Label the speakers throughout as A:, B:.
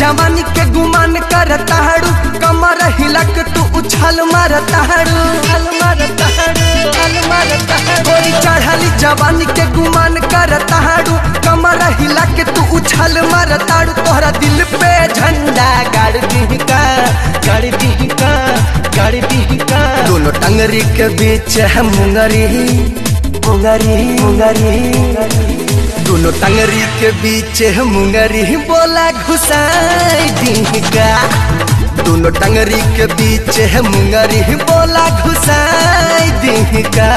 A: जवानी के गुमान करता हड़ू कमर हिलक तू उछल मारता हड़ू उछल मारता हड़ू उछल मारता हड़ू गोरी चढ़ली जवानी के गुमान करता हड़ू कमर हिलक तू उछल मारता हड़ू तोहरा दिल पे झंडा गाड़ दी का गाड़ दी का गाड़ दी का दोनों टंगरी के बीच है मुंगरी मुंगरी मुंगरी दोनों टंगरी के बीच है मुंगरी बोला घुसाई दी का दोनों टंगरी के बीच है मुंगरी बोला घुसाई दी का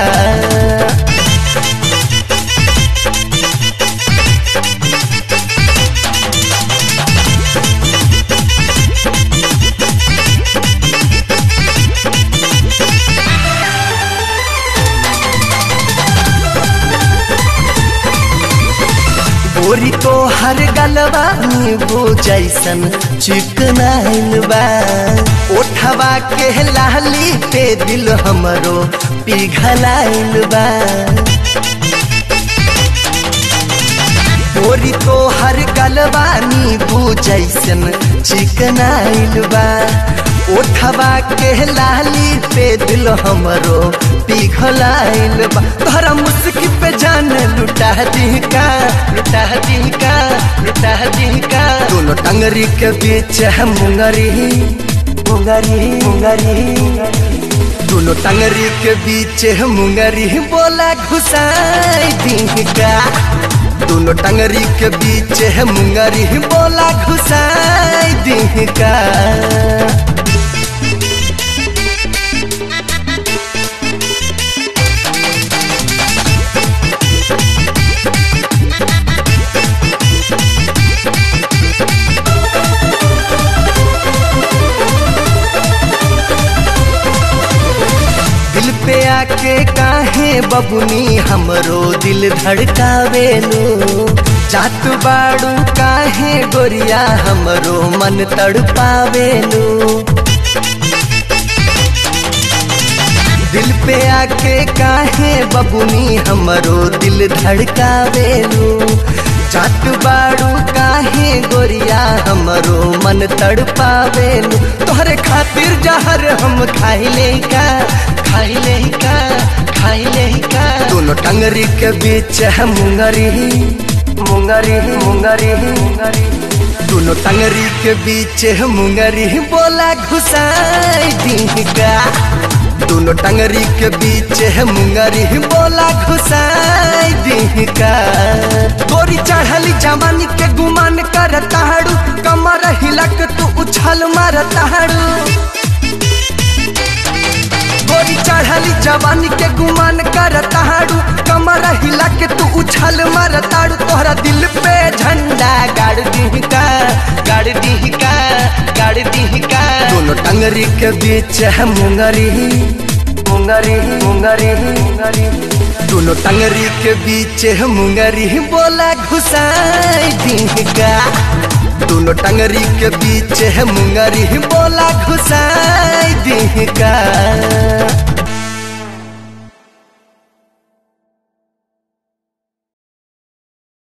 A: बोरी तो हर गलवा नींबू जैसन चिकनाइल बा ओठवा के लाली पे दिल हमरो पिघलाइल बा बोरी तो हर गलवा नींबू जैसन चिकनाइल बा ओठवा के लाली पे दिल हमरो पिघलाइल बा तोहरा मुस्की पे जान लुटा दी का लुटा दी का लुटा दी का दोनों टंगरी के बीच है मुंगरी मुंगरी मुंगरी दोनों टंगरी के बीच है मुंगरी बोला घुसाई दी का दोनों टंगरी के बीच है मुंगरी बोला घुसाई दी का दिल पे आके काहे बबुनी हमरो दिल धड़कावेलो जात बाड़ू काहे गोरिया हमरो मन तड़पावेलो दिल पे आके काहे बबुनी हमरो दिल धड़कावेलो जात बाड़ू काहे गोरिया हमरो मन तड़पावेलो तोहरे खातिर जहर हम खाइले का खाइले का खाइले का दोनों टंगरी के बीच है मुंगरी मुंगरी मुंगरी मुंगरी दोनों टंगरी के बीच है मुंगरी बोला घुसाई दी का दोनों टंगरी के बीच है मुंगरी बोला घुसाई दी का गोरी चढ़ली जवानी के गुमान करता हड़ू कमर हिलक तू उछल मारता हड़ू गोरी चढ़ली जवानी के गुमान करता हड़ू कमर हिला के तू उछल मारताड़ू तोहरा दिल पे झंडा गाड़ दी का गाड़ दी का गाड़ दी का दोनों टंगरी के बीच है मुंगरी मुंगरी मुंगरी मुंगरी दोनों टंगरी के बीच है मुंगरी बोला घुसाई दी का दोनों टंगरी के बीच है मुंगरी बोला घुसाई दी का